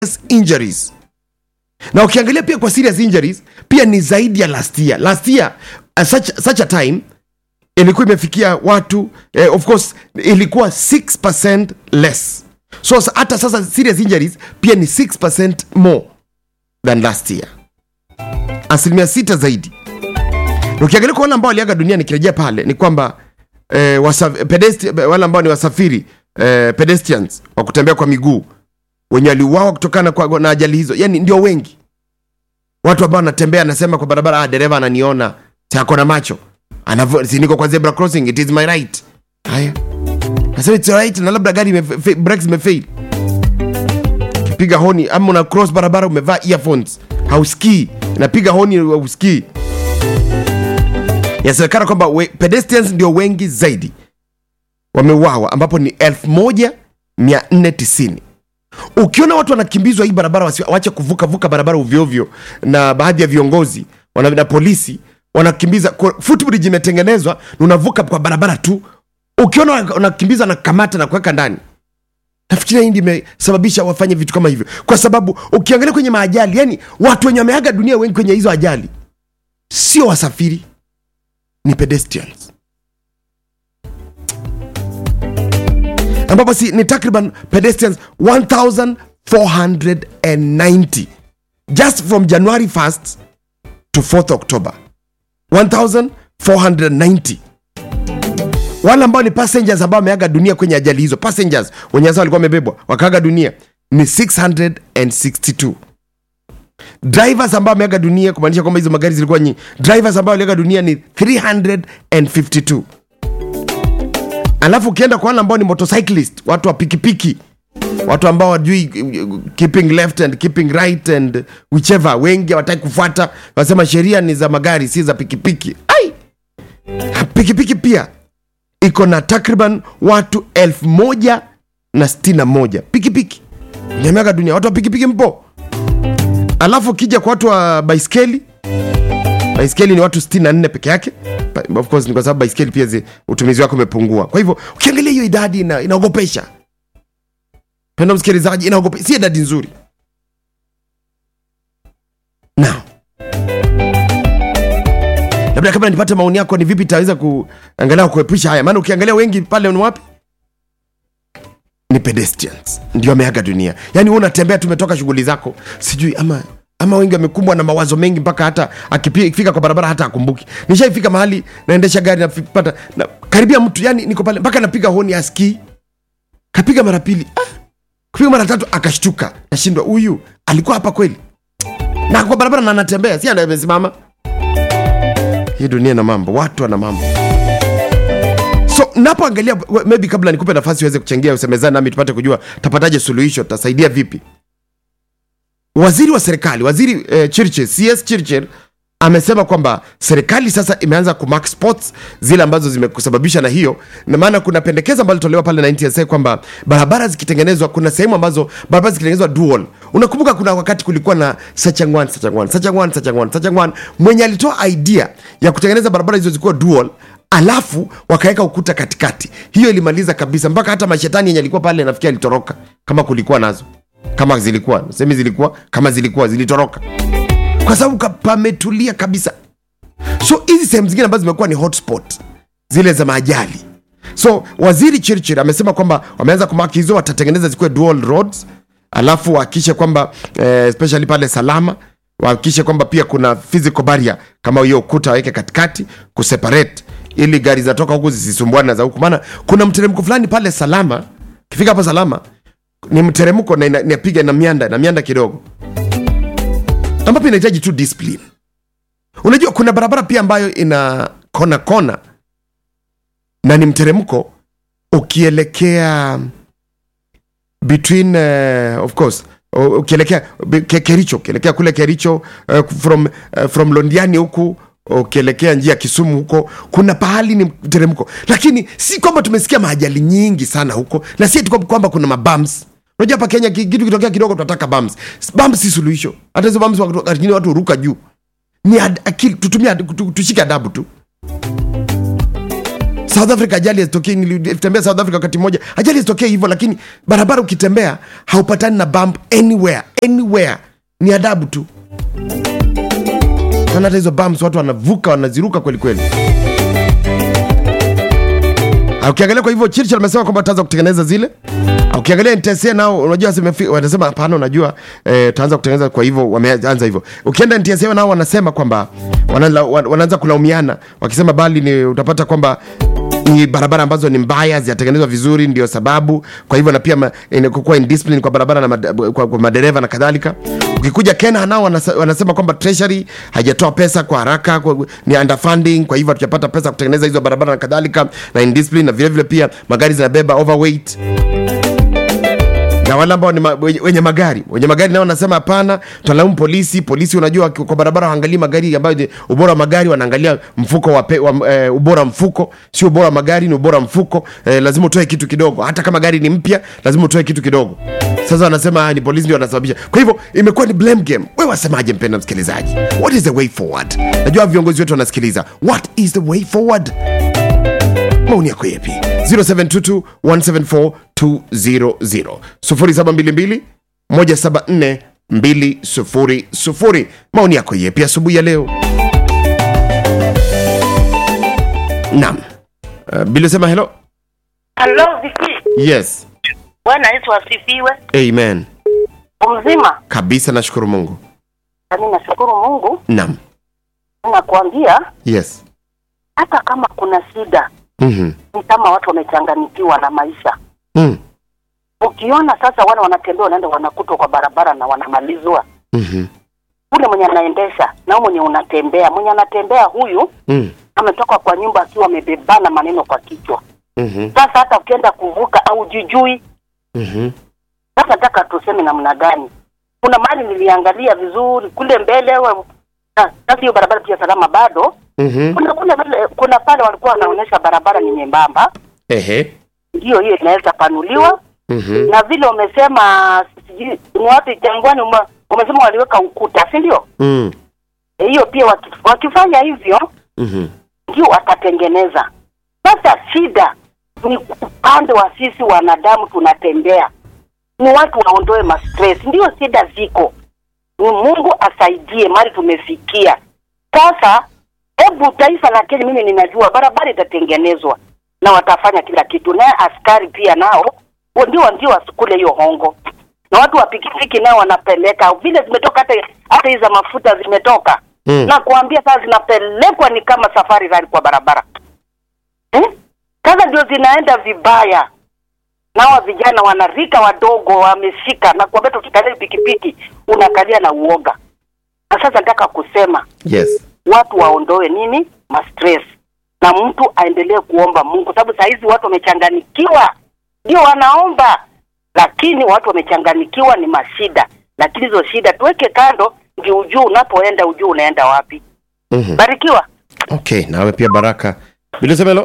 injuries na ukiangalia pia kwa serious injuries pia ni zaidi ya last year last year uh, such, such a time ilikuwa imefikia watu eh, of course ilikuwa 6% less so sa- hata sasa serious injuries pia ni 6% more than last year asilimia sita zaidi na ukiangalia kwa wale ambao waliaga dunia nikirejea pale ni kwamba eh, wasa, pedestri, wale ambao ni wasafiri eh, pedestrians wa kutembea kwa miguu wenye waliuawa kutokana kwa, na ajali hizo yani ndio wengi watu ambao wanatembea anasema kwa barabara ah, dereva ananiona ako na macho Anavo- si niko kwa zebra crossing it is my right haya nasema it's right na labda gari imefe- fe- brakes imefail kipiga honi ama una cross barabara umevaa earphones hausikii napiga honi hausikii yasemekana kwamba we- pedestrians ndio wengi zaidi wameuawa ambapo ni 1490 ukiona watu wanakimbizwa hii barabara wasi- waache kuvuka vuka barabara ovyoovyo na baadhi ya viongozi wana, na polisi wanakimbiza kwa- footbridge imetengenezwa na unavuka kwa barabara tu ukiona wana- wanakimbiza na kamata na kuweka ndani nafikiria hii ndio imesababisha wafanye vitu kama hivyo kwa sababu ukiangalia kwenye maajali yani watu wenye wameaga dunia wengi kwenye hizo ajali sio wasafiri ni pedestrians ambapo si ni takriban pedestrians 1490 just from january 1st to 4th october 1490 wale ambao ni passengers ambao wameaga dunia kwenye ajali hizo passengers wenye sasa walikuwa wamebebwa wakaaga dunia ni 662 drivers ambao wameaga dunia kumaanisha kwamba hizo magari zilikuwa nyingi drivers ambao waliaga dunia ni 352 alafu ukienda kwa wale ambao ni motorcyclist watu wa pikipiki watu ambao wajui uh, keeping left and keeping right and whichever wengi hawataki kufuata wanasema sheria ni za magari si za pikipiki ai pikipiki pia iko na takriban watu elfu moja na sitini na moja pikipiki nyameaga dunia watu wa pikipiki mpo alafu ukija kwa watu wa baiskeli baiskeli ni watu 64 peke yake Ba- of course ni kwa sababu baiskeli pia zi, utumizi wake umepungua kwa hivyo ukiangalia hiyo idadi ina, inaogopesha penda msikilizaji inaogopesha si idadi nzuri now labda kabla nipate maoni yako ni vipi itaweza kuangalia kuepusha haya maana ukiangalia wengi pale ni wapi ni pedestrians ndio ameaga dunia yaani wewe unatembea tumetoka shughuli zako sijui ama ama wengi wamekumbwa na mawazo mengi mpaka hata akipi- akifika kwa barabara hata akumbuki nishaifika mahali naendesha gari napata na, karibia mtu yani niko pale mpaka napiga honi askii kapiga mara pili ah, kupiga mara tatu akashtuka nashindwa huyu alikuwa hapa kweli na kwa barabara na anatembea si ndo amesimama hii dunia na mambo watu wana mambo so napoangalia we- maybe kabla nikupe nafasi uweze kuchangia usemezani nami tupate kujua tapataje suluhisho tutasaidia vipi waziri wa serikali waziri eh, chirchir cs chirchir amesema kwamba serikali sasa imeanza kumark spots zile ambazo zimekusababisha na hiyo na maana kuna pendekezo ambalo litolewa pale na ntsa kwamba barabara zikitengenezwa kuna sehemu ambazo barabara zikitengenezwa dual unakumbuka kuna wakati kulikuwa na sachangwan sachangwan sachangwan sachangwan sachangwan mwenye alitoa idea ya kutengeneza barabara hizo zikuwa dual alafu wakaweka ukuta katikati hiyo ilimaliza kabisa mpaka hata mashetani yenye alikuwa pale nafikia alitoroka kama kulikuwa nazo kama zilikuwa semi zilikuwa kama zilikuwa zilitoroka kwa sababu ka- pametulia kabisa so hizi sehemu zingine ambazo zimekuwa ni hotspot zile za maajali so waziri chirchir amesema kwamba wameanza kumaki hizo watatengeneza zikuwe dual roads alafu wahakikishe kwamba eh, especially pale salama wahakikishe kwamba pia kuna physical barrier kama hiyo ukuta waweke katikati kuseparate ili gari zinatoka huku zisisumbuane na za huku maana kuna mteremko fulani pale salama kifika hapo salama ni mteremko na ina- inapiga na mianda na mianda kidogo ambapo inahitaji tu discipline unajua kuna barabara pia ambayo ina kona kona na ni mteremko ukielekea between uh, of course u- ukielekea be- Ke- kericho ukielekea kule kericho uh, from, uh, from londiani huku ukielekea njia ya kisumu huko kuna pahali ni mteremko lakini si kwamba tumesikia maajali nyingi sana huko na si eti kwamba- kwamba kuna mabams unajua hapa kenya ki- kitu kitokea kidogo tunataka bams bams si suluhisho hata hizo bams wakati mwingine watu huruka juu ni ad, akili tutumia tu- tushike adabu tu south africa ajali hazitokei nilitembea south africa wakati mmoja ajali hazitokei hivyo lakini barabara ukitembea haupatani na bump anywhere anywhere ni adabu tu sana hata hizo bumps watu wanavuka wanaziruka kweli kweli Ah, ukiangalia kwa hivyo churchill amesema kwamba ataanza kutengeneza zile Ah, ukiangalia NTSA nao unajua zimefi- wanasema hapana unajua eh, taanza kutengeneza kwa hivyo wameanza hivyo ukienda NTSA nao wanasema kwamba wanala- wan- wanaanza kulaumiana wakisema bali ni utapata kwamba ni barabara ambazo ni mbaya zijatengenezwa vizuri ndio sababu kwa hivyo na pia ma- inakuwa indiscipline kwa barabara na mad, kwa, kwa madereva na kadhalika ukikuja kena nao wanasa- wanasema kwamba treasury haijatoa pesa kwa haraka kwa, ni underfunding kwa hivyo hatujapata pesa kutengeneza hizo barabara na kadhalika na indiscipline na vilevile pia magari zinabeba overweight na wale ambao ni ma, wenye, wenye magari wenye magari nao wanasema hapana tunalaumu polisi polisi unajua waki- kwa barabara waangalii magari ambayo ni ubora wa magari wanaangalia mfuko wa, pe, wa e, ubora wa mfuko sio ubora wa magari ni ubora wa mfuko e, lazima utoe kitu kidogo hata kama gari ni mpya lazima utoe kitu kidogo sasa wanasema ah, ni polisi ndio wanasababisha kwa hivyo imekuwa ni blame game wewe wasemaje mpenda msikilizaji what is the way forward najua viongozi wetu wanasikiliza what is the way forward maoni yako yepi 0722 174 200 0722 174 200 maoni yako yepi asubuhi ya leo naam uh, bilisema hello Halo, Viki. yes Bwana Yesu asifiwe. amen Mzima. kabisa nashukuru mungu Mimi nashukuru Mungu. naam Nakwambia yes hata kama kuna shida, mm-hmm. ni kama watu wamechanganyikiwa na maisha. mm. Ukiona sasa wale wanatembea wanaenda wanakutwa kwa barabara na wanamalizwa, mm-hmm. ule mwenye anaendesha na huyu mwenye unatembea, mwenye anatembea huyu mm. ametoka kwa nyumba akiwa amebebana maneno kwa kichwa. mm-hmm. Sasa hata ukienda kuvuka au jujui, mm-hmm. sasa nataka tuseme namna gani? Kuna mahali niliangalia vizuri kule mbele, wa- sa- sasa hiyo barabara pia salama bado mm-hmm. kuna kuna vile kuna pale walikuwa wanaonyesha barabara ni nyembamba, ehe ndio hiyo inaweza panuliwa, mm-hmm. na vile umesema sijui ni wapi Jangwani, ume- umesema waliweka ukuta, si ndio? mm. Eh, Hiyo pia waki, wakifanya hivyo mm-hmm. ndio watatengeneza. Sasa shida ni upande wa sisi wanadamu tunatembea, ni watu waondoe mastress, ndio shida ziko. Ni Mungu asaidie mali tumefikia sasa. Hebu taifa la Kenya, mimi ninajua barabara itatengenezwa na watafanya kila kitu, naye askari pia nao wa- ndio ndio wasikule hiyo hongo, na watu wa pikipiki nao wanapeleka vile zimetoka, hata hata hizi za mafuta zimetoka Mm. na kuambia sasa zinapelekwa ni kama safari rali kwa barabara eh? Sasa ndio zinaenda vibaya, nawa vijana wanarika wadogo wameshika na kuambia, tukikalia pikipiki unakalia na uoga. Na sasa nataka kusema yes watu waondoe nini mastress na mtu aendelee kuomba Mungu, sababu saa hizi watu wamechanganikiwa, ndio wanaomba, lakini watu wamechanganikiwa ni mashida, lakini hizo shida tuweke kando, ndio ujuu unapoenda ujuu unaenda wapi. mm-hmm. Barikiwa. okay nawe pia baraka bilisemelo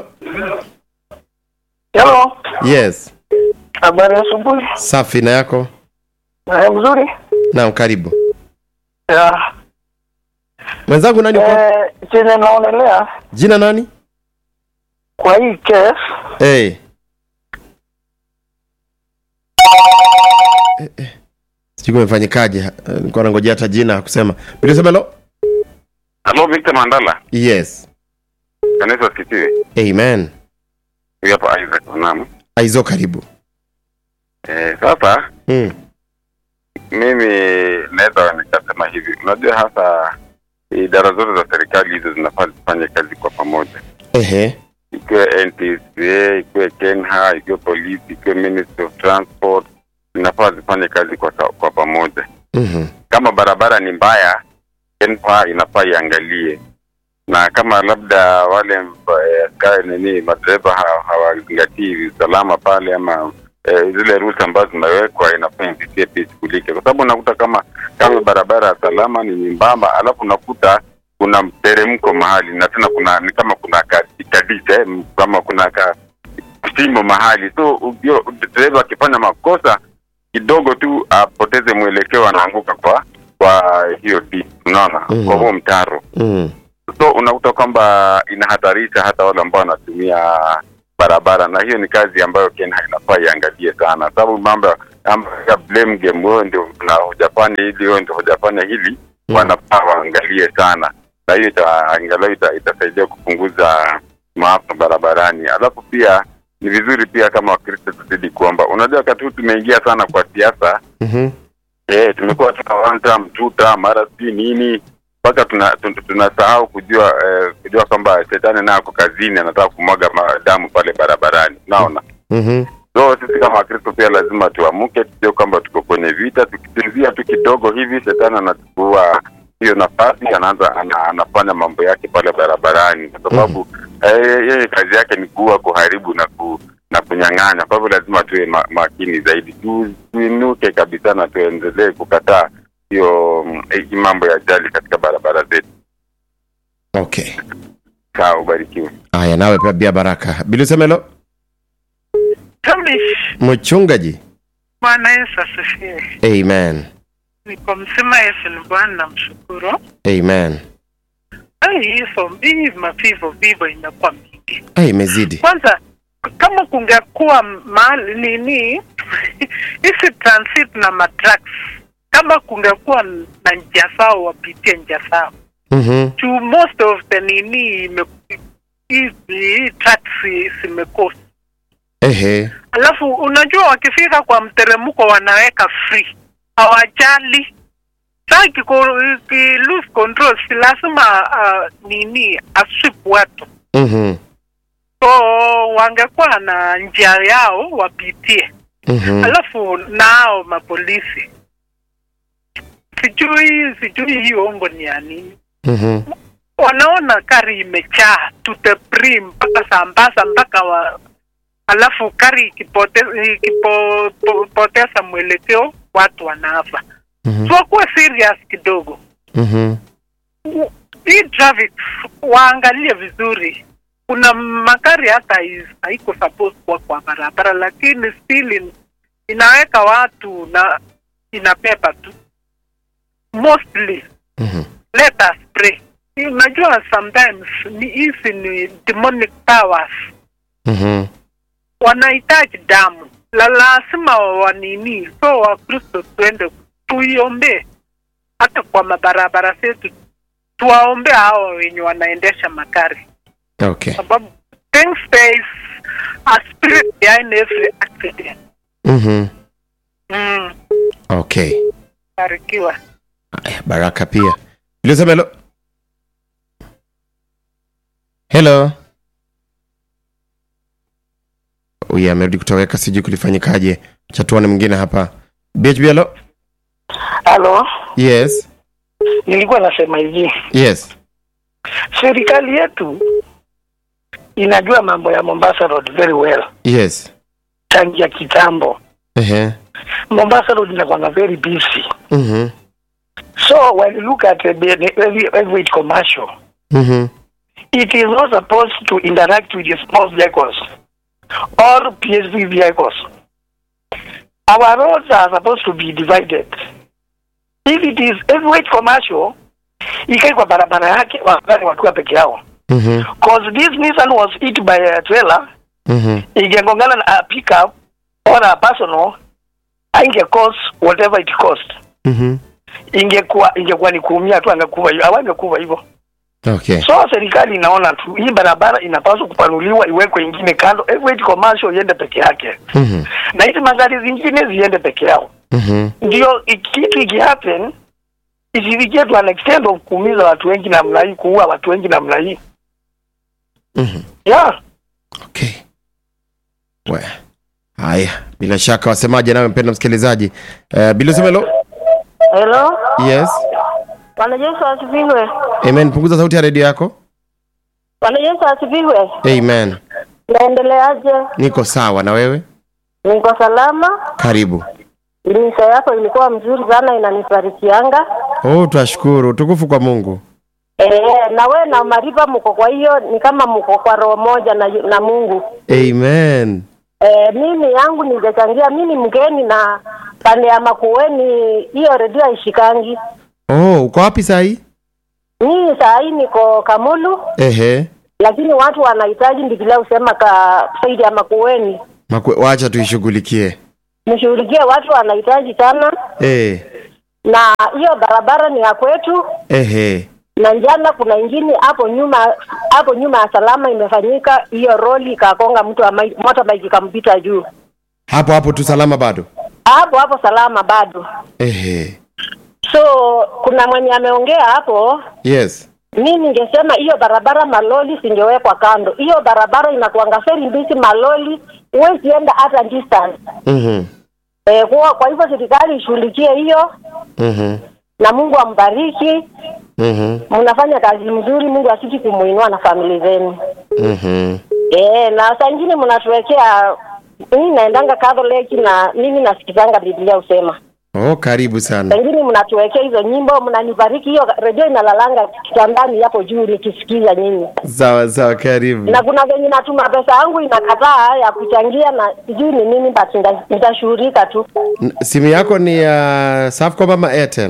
Hello, yes habari ya asubuhi. safi na yako Eh, mzuri. naam karibu Ya, mwenzangu nani uko eh, chenye naonelea jina nani kwa hii case hey. Eh, eh. sijui kumefanyikaje eh, nilikuwa nangojea hata jina kusema bilisemelo Halo Victor Mandala, yes kanisa sikitiwe. amen Huyu hapa Isaac Naam. aizo karibu Eh, sasa mm. mimi naweza nikasema hivi, unajua hasa idara zote za serikali hizo zinafaa zifanye kazi kwa pamoja, ehe ikiwe NTSA, ikiwe KENHA, ikiwe polisi, ikiwe Ministry of Transport, zinafaa zifanye kazi kwa, kwa pamoja. mm-hmm. Kama barabara ni mbaya, KENHA inafaa iangalie na kama labda wale eh, askari nini madereva ha- hawazingatii usalama pale ama eh, zile rules ambazo zimewekwa inafaa NTSA pia ishughulike, kwa sababu unakuta kama kama barabara ya salama ni nyembamba, alafu unakuta kuna mteremko mahali na tena kuna ni kama kuna kadite eh, kama kuna ka shimo mahali, so ujio- dereva akifanya makosa kidogo tu apoteze mwelekeo, anaanguka kwa kwa hiyo dip, unaona Mhm. kwa huo mtaro mm. so unakuta kwamba inahatarisha hata wale ambao wanatumia barabara, na hiyo ni kazi ambayo Kenya inafaa iangalie sana, sababu mambo ya- mambo ya blame game, wewe ndio na hujafanya hili, wewe ndio hujafanya hili, Mm. wanafaa waangalie sana, na hiyo ita, angalau ita, itasaidia kupunguza maafa barabarani. Alafu pia ni vizuri pia kama Wakristo tuzidi kuomba. Unajua, wakati huu tumeingia sana kwa siasa Mhm. eh, tumekuwa tuna one term, two term, mara sijui nini mpaka tunasahau tuna, tunasahau kujua eh, kujua kwamba shetani naye ako kazini, anataka kumwaga ma- damu pale barabarani, unaona. Mhm. So sisi kama Wakristo pia lazima tuamuke, tujue kwamba tuko kwenye vita. Tukisinzia tu kidogo hivi, shetani anachukua hiyo nafasi, anaanza ana, anafanya mambo yake pale barabarani, kwa sababu eh, yeye kazi yake ni kuua, kuharibu na ku, na kunyang'anya. Kwa hivyo lazima tuwe ma, makini zaidi, tu, tuinuke kabisa na tuendelee kukataa hiyo mm, eh, mambo ya ajali katika barabara zetu. Okay. Sawa, ubarikiwe. Haya, nawe pia Bia Baraka. Bilusemelo Tumishi, mchungaji. Bwana Yesu asifiwe. Amen. Niko mzima, Yesu ni Bwana, namshukuru. Amen. Ai, hizo hii mavivo vivo imekuwa mingi. Ai, imezidi. Kwanza kama kungekuwa mahali nini hizi transit na matrax, kama kungekuwa na njia zao, wapitie njia zao Mhm. juu most of the nini ime- hizi hii tracks zimekosa Ehe. Alafu unajua wakifika kwa mteremko wanaweka free, hawajali. Sasa ikiko- iki lose control, si lazima uh, nini aswip watu, Mhm. so wangekuwa na njia yao wapitie. Mhm. Alafu nao mapolisi, sijui sijui hii ongo ni ya nini Mhm. wanaona kari imejaa to the brim mpaka Sambasa mpaka wa alafu kari ikipote- ikipoteza mwelekeo watu wanafa. Mhm. So wakuwe serious kidogo. Mhm. Hii traffic waangalie vizuri. Kuna magari hata is- haiko supposed kuwa kwa barabara, lakini still in, inaweka watu na inabeba tu mostly Mhm. let us pray. Unajua sometimes ni hizi ni demonic powers Mhm. wanahitaji damu la lazima wanini, so Wakristo tuende tuiombe hata kwa mabarabara zetu, tuwaombe hao wenye wanaendesha magari, Okay. sababu things there is a spirit behind every accident. Mhm. Mm, Okay. barikiwa. Aya, Baraka pia. Bilusemelo. Hello. Huyu amerudi kutoweka, sijui kulifanyikaje. Chatuane mwingine hapa. BHB hello. halo Yes. nilikuwa nasema hivi Yes. serikali yetu inajua mambo ya mombasa road very well Yes. tangia kitambo Ehe. mombasa road inakwanga very busy Mhm. so when you look at the every, every commercial Mhm. it is not supposed to interact with the small vehicles or PSV vehicles. Our roads are supposed to be divided. If it is heavyweight commercial, ikae kwa barabara yake wagari wakiwa peke yao. Mhm. Cause this Nissan was hit by a trailer, Mhm. ingegongana na a pickup or a personal, ainge cost whatever it cost. Mhm. Ingekuwa ingekuwa ni kuumia tu, angekuwa hivyo, hawangekuwa hivyo. Okay. So serikali inaona tu hii barabara inapaswa kupanuliwa, iwekwe ingine kando, heavyweight commercial iende peke yake, Mhm. na hizi magari zingine ziende peke yao. Mhm. Ndio i- kitu ikihappen isifikie to an extent of kuumiza watu wengi namna hii, kuua watu wengi namna hii. Mhm. Yeah, Okay. We. Haya, bila shaka wasemaje nawe mpendwa msikilizaji. Uh, Bilusemelo. Hello, Yes. Bwana Yesu asifiwe. Amen. Punguza sauti ya redio yako. Bwana Yesu asifiwe. Amen. Naendeleaje? Niko sawa na wewe? Niko salama. Karibu. Misa yako ilikuwa mzuri sana, inanibarikianga. Oh, twashukuru. Tukufu kwa Mungu. Eh, na we na Mariba mko kwa hiyo ni kama mko kwa roho moja na, na Mungu. Amen. Eh, mimi yangu ningechangia, mimi ni mgeni na pande ya Makueni, hiyo redio haishikangi. Oh, uko wapi saa hii? Mimi saa hii niko Kamulu, ehe lakini watu wanahitaji Biblia usema ka Saidi ama kuweni Makwe, wacha tuishughulikie mshughulikie, watu wanahitaji sana, eh na hiyo barabara ni ya kwetu. ehe Na jana kuna ingine hapo nyuma hapo nyuma ya salama imefanyika, hiyo roli ikakonga mtu wa mai- motorbike ikampita juu, hapo hapo tu salama bado hapo hapo salama bado. ehe So kuna mwenye ameongea hapo yes mi ningesema hiyo barabara maloli singewekwa kando. Hiyo barabara inakuanga feri mbisi maloli, huwezi enda hata distance. mhm E, kwa, kwa hivyo serikali ishughulikie hiyo, mhm na Mungu ambariki. mhm Mnafanya kazi mzuri, Mungu asiki kumuinua na famili zenu. mhm E, na saa ingine mnatuwekea mimi naendanga Catholic na mimi nasikizanga Biblia usema oh karibu saa sana ingine mnatuwekea hizo nyimbo, mnanibariki. Hiyo redio inalalanga kitandani hapo juu nikisikiza nyinyi sawa sawa karibu na kuna venye natuma pesa yangu inakataa ya kuchangia na sijui ni nini, but nita- nitashughulika tu. N- simu yako ni ya Safaricom ama Airtel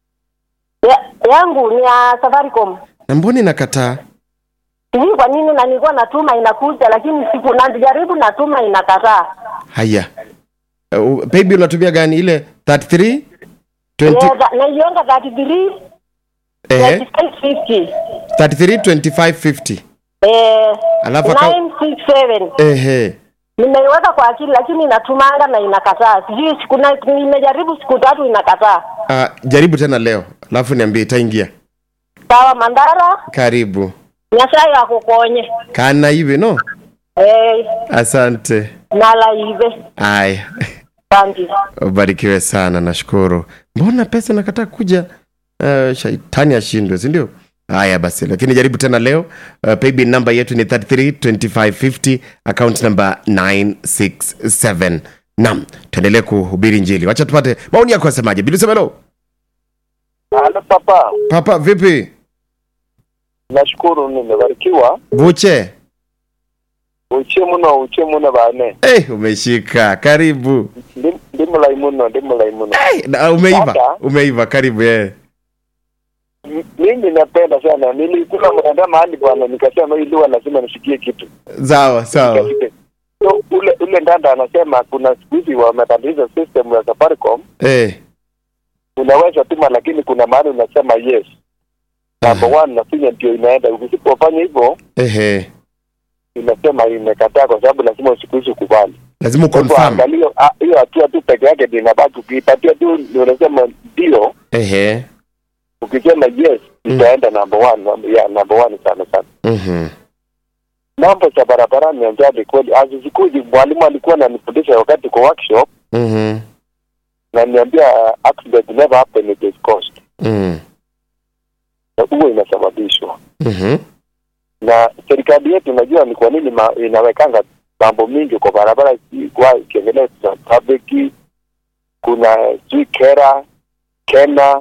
Ya, yangu ni ya Safaricom, na mbona inakataa sijui kwa nini, na nilikuwa natuma inakuja, lakini siku najaribu natuma inakataa. haya uh, paybill unatumia gani ile 33 20 Yeah, tha- naionga 33 ehe 2550 33 25 50 eh Alafu aka- 967 ehe nimeiweka kwa akili, lakini inatumanga na inakataa. Sijui siku na nimejaribu siku tatu inakataa. uh, jaribu tena leo alafu niambie itaingia Sawa Mandara, karibu Nyasaye akukonye kana hivi no eh, asante nala ive aya asante. ubarikiwe sana nashukuru mbona pesa nakataa kuja uh, shaitani ashindwe sindio haya basi lakini jaribu tena leo uh, paybill namba yetu ni 332550 account namba 967 nam tuendelee kuhubiri njili wacha tupate maoni yako asemaje bilisemelo Halo papa, papa vipi nashukuru nimebarikiwa. vuche Uche muno uche muno bane. hey, umeshika karibu Ndi- Ndi mulai muno, ndi mulai muno. hey, na, umeiva Dada. umeiva karibu yeah. M- Mimi napenda sana. Nilikula mnaenda mahali bwana nikasema hii lugha lazima nisikie kitu. sawa sawa Nikasikia. So ule ule ndanda anasema kuna siku hizi wamebadilisha system ya Safaricom. hey. Unaweza tuma lakini kuna mahali unasema yes. Number one nafinya ndio inaenda. Usipofanya hivyo Ehe. inasema imekataa kwa sababu lazima siku hizi ukubali. lazima Kwa hivyo uconfirm angalia ah, hiyo hatua tu peke yake ndio inabaki. Ukiipatia tu ndio unasema ndio, Ehe. ukisema yes itaenda number one, num- yeah, number one sana sana. Mhm. Mambo za barabarani anjali kweli hazizikuji. Mwalimu alikuwa ananifundisha wakati kwa workshop Mhm. na niambia accident never happen it is caused, Mhm. na huo inasababishwa Mhm. na serikali yetu. Najua ni kwa nini ma, inawekanga mambo mingi kwa barabara, kwa kiongelea za public, kuna sijui kera kena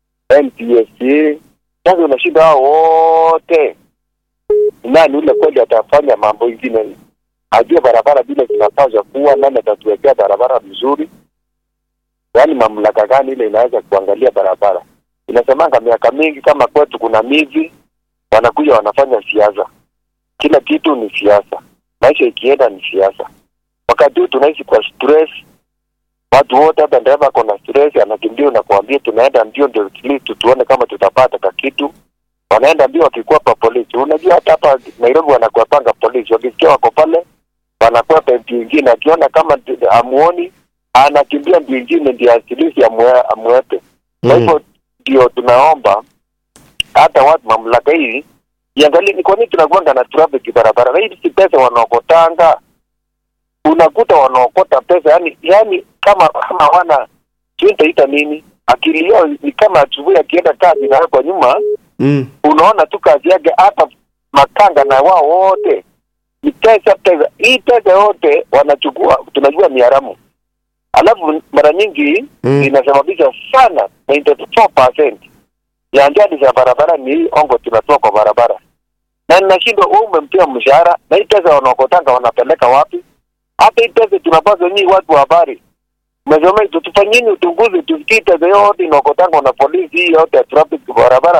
NTSA. Sasa unashinda hao wote, nani ule kweli atafanya mambo ingine, ajue barabara vile zinapaswa kuwa, nani atatuwekea barabara vizuri, yaani mamlaka gani ile inaweza kuangalia barabara. Inasemanga miaka mingi kama kwetu kuna mizi wanakuja wanafanya siasa, kila kitu ni siasa, maisha ikienda ni siasa. Wakati huu tunaishi kwa stress, watu wote, hata dereva ako na stress, anakimbia na kuambia tunaenda mbio ndio at least tuone kama tutapata ka kitu. Wanaenda mbio wakikwepa polisi. Unajua hata hapa Nairobi wanakwepanga polisi, wakisikia wako pale wanakwepa mbio ingine, akiona kama ndi- amuoni anakimbia mbio ingine ndio asilisi amwe, amwepe. Kwa hivyo ndio tunaomba hata watu mamlaka hii iangalie ni kwa nini tunakuanga na traffic barabara, na hii si pesa wanaokotanga unakuta wanaokota pesa yani, yani kama kama hawana sijui nitaita nini, akili yao ni kama asubuhi akienda kazi na kwa nyuma, Mm. unaona tu kazi yake, hata makanga na wao wote ni pesa pesa. Hii pesa yote wanachukua, tunajua ni haramu, alafu mara nyingi Mm. inasababisha sana 94% ya ajali za barabara ni hii ongo tunatoa kwa barabara, na ninashindwa wewe umempea mshahara na hii pesa wanaokotanga wanapeleka wapi? Hata hii pesa tunapaswa nyinyi watu wa habari mmesomea, tutufanyeni uchunguzi, tusikie pesa yote inaokotanga na polisi hii yote ya traffic kwa barabara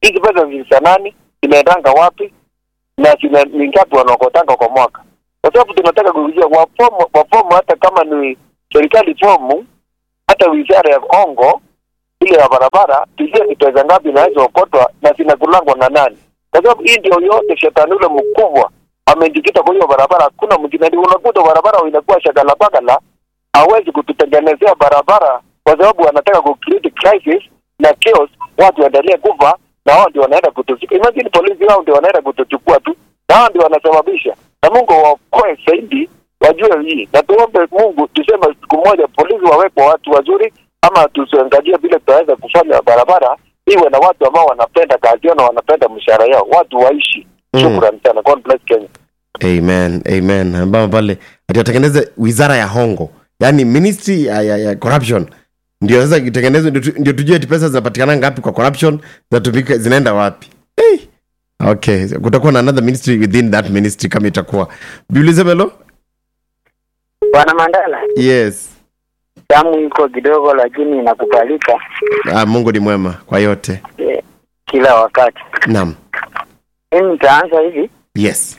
hizi pesa za nani zinaendanga wapi na zina ni ngapi wanaokotanga kwa mwaka kwa sababu tunataka kujua wafomu wafomu hata kama ni serikali fomu hata wizara ya ongo ile ya barabara tujue ni pesa ngapi inaweza okotwa na zinakulangwa na nani kwa sababu hii ndio yote shetani ule mkubwa amejikita kwa hiyo barabara hakuna mwingine ndio unakuta barabara inakuwa shagala bagala hawezi kututengenezea barabara kwa sababu wanataka ku create crisis na chaos watu waendelee kufa na hao ndio wanaenda kutuchukua imagine polisi hao ndio wanaenda kutuchukua tu na hao ndio wanasababisha na Mungu waokoe zaidi wajue hii na tuombe Mungu tuseme siku moja polisi wawekwe watu wazuri ama tusiangalie vile tutaweza kufanya barabara iwe na watu ambao wanapenda kazi yao na wanapenda mshahara yao watu waishi Mm. shukrani sana God bless Kenya amen amen ambao pale ati watengeneze wizara ya hongo yaani ministry ya, ya, ya corruption ndio sasa itengenezwe ndio tu- ndio tujue ati pesa zinapatikana ngapi kwa corruption zinatumika zinaenda wapi hey. okay kutakuwa na another ministry within that ministry kama itakuwa biulizemelo Bwana Mandala, yes damu iko kidogo, lakini inakubalika ah, mungu ni mwema kwa yote eh, kila wakati. naam Mimi nitaanza hivi. yes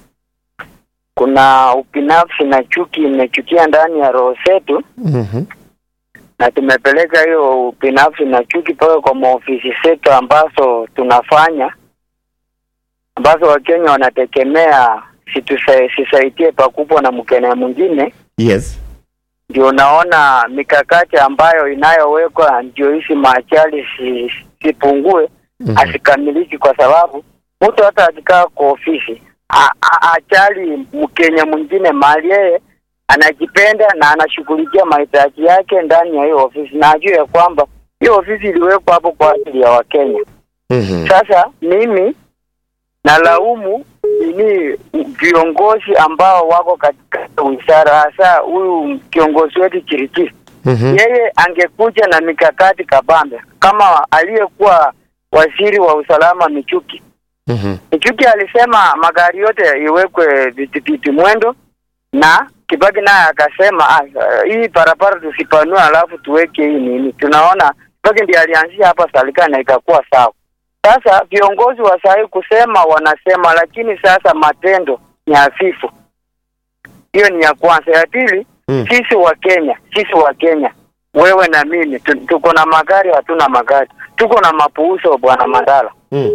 Kuna ubinafsi na chuki imechukia ndani ya roho zetu, mm-hmm. na tumepeleka hiyo ubinafsi na chuki mpaka kwa maofisi zetu ambazo tunafanya, ambazo Wakenya wanategemea situsa- sisaidie pakubwa na mkenya mwingine yes ndio naona mikakati ambayo inayowekwa ndio hizi maajali si- sipungue Mhm. asikamiliki kwa sababu mtu hata akikaa kwa ofisi a- a- ajali mkenya mwingine mahali yeye anajipenda na anashughulikia mahitaji yake ndani ya hiyo ofisi na ajue ya kwamba hiyo ofisi iliwekwa hapo kwa ajili ya wakenya mm-hmm. sasa mimi nalaumu ni viongozi ambao wako katika wizara, hasa huyu kiongozi wetu Chirikiri. Mm-hmm. Yeye angekuja na mikakati kabambe kama aliyekuwa waziri wa usalama Michuki. Mm-hmm. Michuki alisema magari yote iwekwe vitipiti mwendo, na Kibaki naye akasema ah, hii barabara tusipanue, alafu tuweke hii nini. Tunaona Kibaki ndiye alianzia hapa Salika na ikakuwa sawa. Sasa viongozi wa sahi kusema wanasema, lakini sasa matendo ni hafifu. Hiyo ni ya kwanza. Ya pili, Mm. sisi wa Kenya, sisi wa Kenya, wewe na mimi tu- tuko na magari, hatuna magari, tuko na mapuuso, bwana Mandala. Mm.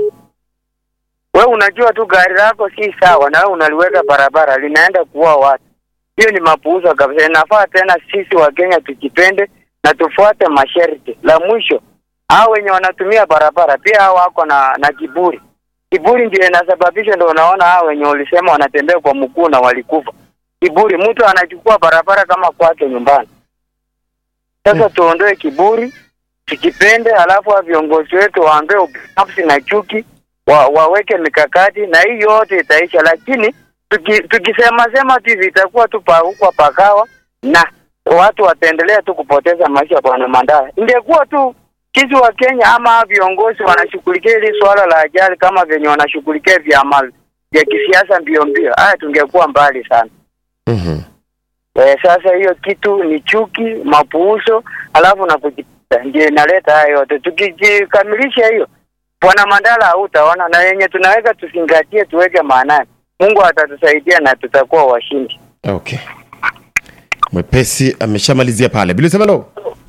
We unajua tu gari lako si sawa, na wewe unaliweka barabara linaenda kuua watu. Hiyo ni mapuuzo kabisa. Inafaa tena sisi wa Kenya tujipende na tufuate masharti. La mwisho, hao wenye wanatumia barabara pia hao wako na na kiburi. Kiburi ndio inasababisha, ndio unaona hao wenye ulisema wanatembea kwa mguu na walikufa. Kiburi, mtu anachukua barabara kama kwake nyumbani. Sasa tuondoe kiburi, tujipende, alafu wa viongozi wetu waambie ubinafsi na chuki wa, waweke mikakati na hii yote itaisha, lakini tuki, tukisema sema tu hivi itakuwa tu paukwa pakawa na watu wataendelea tu kupoteza maisha. Bwana Mandala, ingekuwa tu sisi wa Kenya ama viongozi wanashughulikia hili swala la ajali kama venye wanashughulikia vyama vya kisiasa mbio mbio, haya tungekuwa mbali sana. Mm-hmm. Eh, sasa hiyo kitu ni chuki, mapuuzo, alafu na kujipenda ndio inaleta haya yote. Tukikamilisha hiyo, bwana Mandala, hautaona na yenye tunaweka tuzingatie, tuweke maanani, Mungu atatusaidia na tutakuwa washindi. okay mwepesi ameshamalizia pale bilisemelo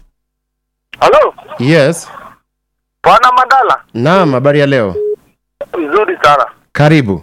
halo yes bwana Mandala naam habari ya leo vizuri sana karibu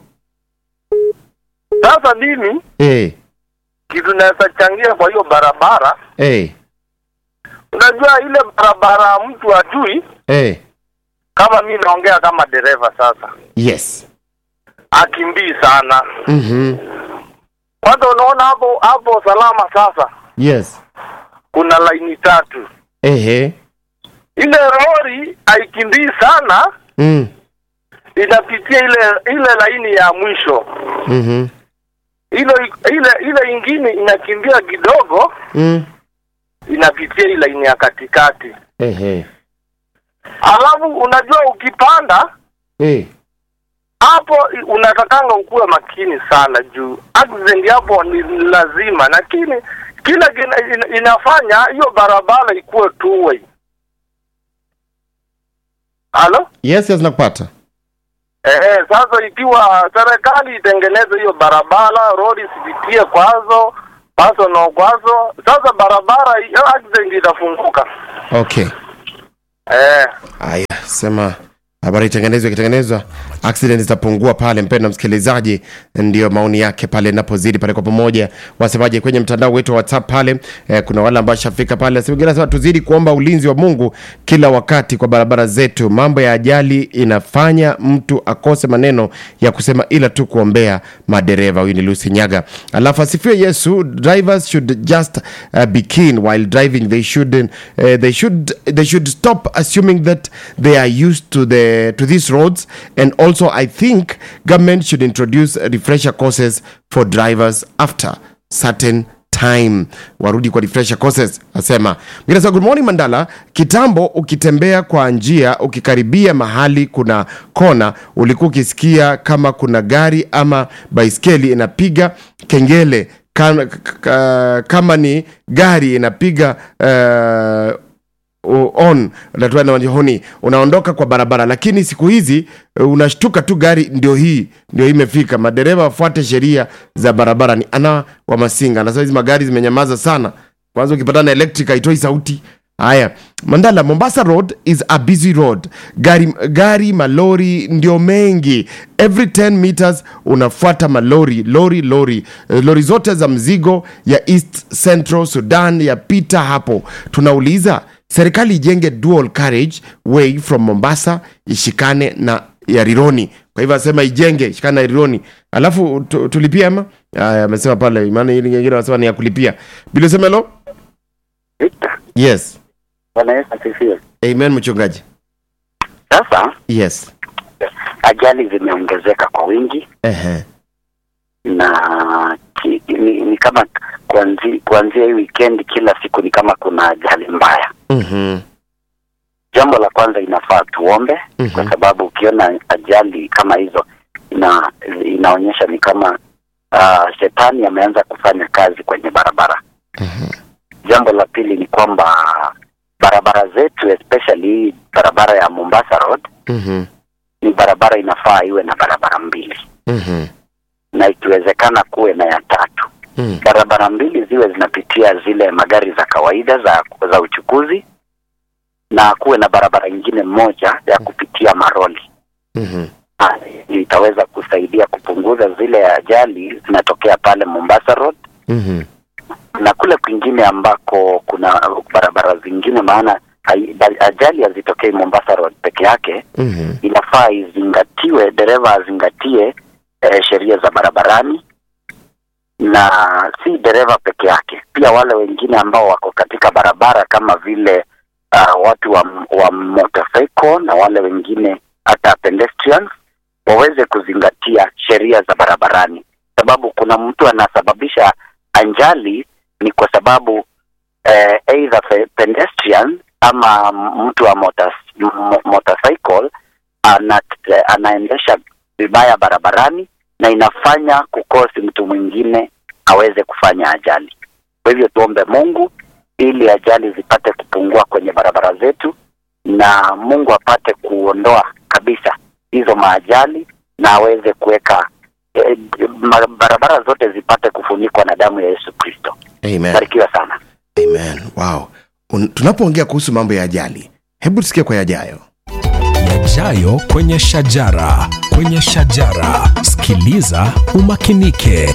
sasa mimi hey. kitu naweza changia kwa hiyo barabara Hey. unajua ile barabara mtu ajui Hey. kama mi naongea kama dereva sasa yes akimbii sana mm-hmm. kwanza unaona hapo hapo salama sasa yes kuna laini tatu ehe ile lori haikimbii sana mm. inapitia ile ile laini ya mwisho mm-hmm. ile ile ile ingine inakimbia kidogo mm. inapitia ile laini ya katikati ehe alafu unajua ukipanda hey. hapo unatakanga ukuwe makini sana juu accident hapo ni lazima lakini kile kina- ina- inafanya hiyo barabara ikuwe two way halo yes yes nakupata Eh, sasa ikiwa serikali itengeneze hiyo barabara, rodi isipitie kwazo, personal kwazo, sasa barabara hiyo accident itafunguka. okay Eh, haya sema habari itengenezwa ikitengenezwa accident zitapungua pale mpendo msikilizaji ndio maoni yake pale napozidi pale kwa pamoja wasemaje kwenye mtandao wetu wa whatsapp pale eh, kuna wale ambao shafika pale Wengine wanasema tuzidi kuomba ulinzi wa mungu kila wakati kwa barabara zetu mambo ya ajali inafanya mtu akose maneno ya kusema ila tu kuombea madereva huyu ni lucy nyaga alafu asifiwe yesu drivers should just uh, be keen while driving they should uh, they should they should stop assuming that they are used to the to these roads and also i think government should introduce refresher courses for drivers after certain time warudi kwa refresher courses asema mwingine anasema, good morning mandala kitambo ukitembea kwa njia ukikaribia mahali kuna kona ulikuwa ukisikia kama kuna gari ama baiskeli inapiga kengele kama, kama ni gari inapiga uh, u- on unatoa na honi unaondoka kwa barabara lakini siku hizi uh, unashtuka tu gari ndio hii ndio hii imefika madereva wafuate sheria za barabara ni ana wa masinga na hizi magari zimenyamaza sana kwanza ukipatana na electric haitoi sauti haya mandala mombasa road is a busy road gari, gari malori ndio mengi every 10 meters unafuata malori lori lori Eh, lori zote za mzigo ya east central sudan yapita hapo tunauliza serikali ijenge dual carriage way from mombasa ishikane na ya rironi kwa hivyo asema ijenge ishikane na rironi alafu tu, tulipia ama aya amesema pale maana ili nyingine anasema ni ya kulipia bilosemelo Victor, yes Bwana Yesu asifiwe. amen mchungaji Sasa yes ajali zimeongezeka kwa wingi Ehe. na ki, ni, ni kama kuanzi, kuanzia hii weekend kila siku ni kama kuna ajali mbaya. Mhm. Jambo la kwanza inafaa tuombe Mhm. kwa sababu ukiona ajali kama hizo ina, inaonyesha ni kama uh, shetani ameanza kufanya kazi kwenye barabara. Jambo la pili ni kwamba barabara zetu especially hii barabara ya Mombasa Road Mhm. ni barabara inafaa iwe na barabara mbili Mhm. na ikiwezekana kuwe na ya tatu. Mhm. Barabara mbili ziwe zinapitia zile magari za kawaida za za uchukuzi na kuwe na barabara nyingine moja ya kupitia maroli. Mhm. Ah, Itaweza kusaidia kupunguza zile ajali zinatokea pale Mombasa Road Mhm. na kule kwingine ambako kuna barabara zingine, maana hai- ajali hazitokei Mombasa Road peke yake. Mhm. inafaa izingatiwe, dereva azingatie eh, sheria za barabarani, na si dereva peke yake, pia wale wengine ambao wako katika barabara kama vile uh, watu wa, wa motorcycle na wale wengine hata pedestrians waweze kuzingatia sheria za barabarani, sababu kuna mtu anasababisha ajali ni kwa sababu eh, either pe- pedestrian ama mtu wa motor, mo- motorcycle ana, anaendesha vibaya barabarani na inafanya kukosi mtu mwingine aweze kufanya ajali. Kwa hivyo tuombe Mungu ili ajali zipate kupungua kwenye barabara zetu na Mungu apate kuondoa kabisa hizo maajali na aweze kuweka eh, ma- barabara zote zipate kufunikwa na damu ya Yesu Kristo. Amen. Barikiwa sana. Amen. Wow. Un, tunapoongea kuhusu mambo ya ajali, hebu tusikie kwa yajayo. yajayo kwenye shajara kwenye shajara sikiliza umakinike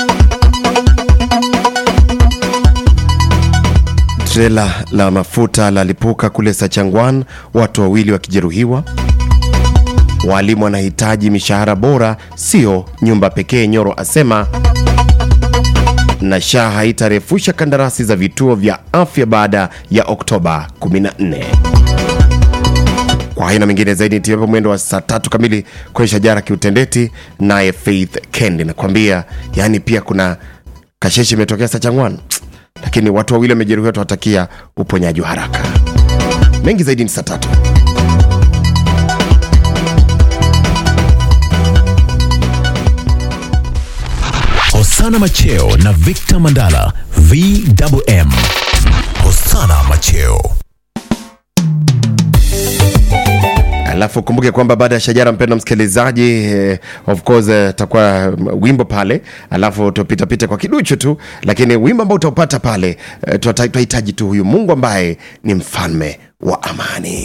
Trela la mafuta lalipuka kule Sachangwan, watu wawili wakijeruhiwa. Walimu wanahitaji mishahara bora, sio nyumba pekee, Nyoro asema. Na SHA haitarefusha kandarasi za vituo vya afya baada ya Oktoba 14. Kwa hayo na mengine zaidi nitiapo mwendo wa saa tatu kamili kwenye shajara kiutendeti, naye Faith Kendi nakwambia, yaani pia kuna kasheshe imetokea Sachangwan, lakini watu wawili wamejeruhiwa, tuwatakia uponyaji wa haraka. Mengi zaidi ni saa tatu. hosana macheo na victor mandala vwm hosana macheo alafu kumbuke kwamba baada ya shajara mpenda msikilizaji eh, of course eh, takuwa mm, wimbo pale alafu tupitapita kwa kiduchu tu lakini wimbo ambao utaupata pale eh, tunahitaji tu huyu mungu ambaye ni mfalme wa amani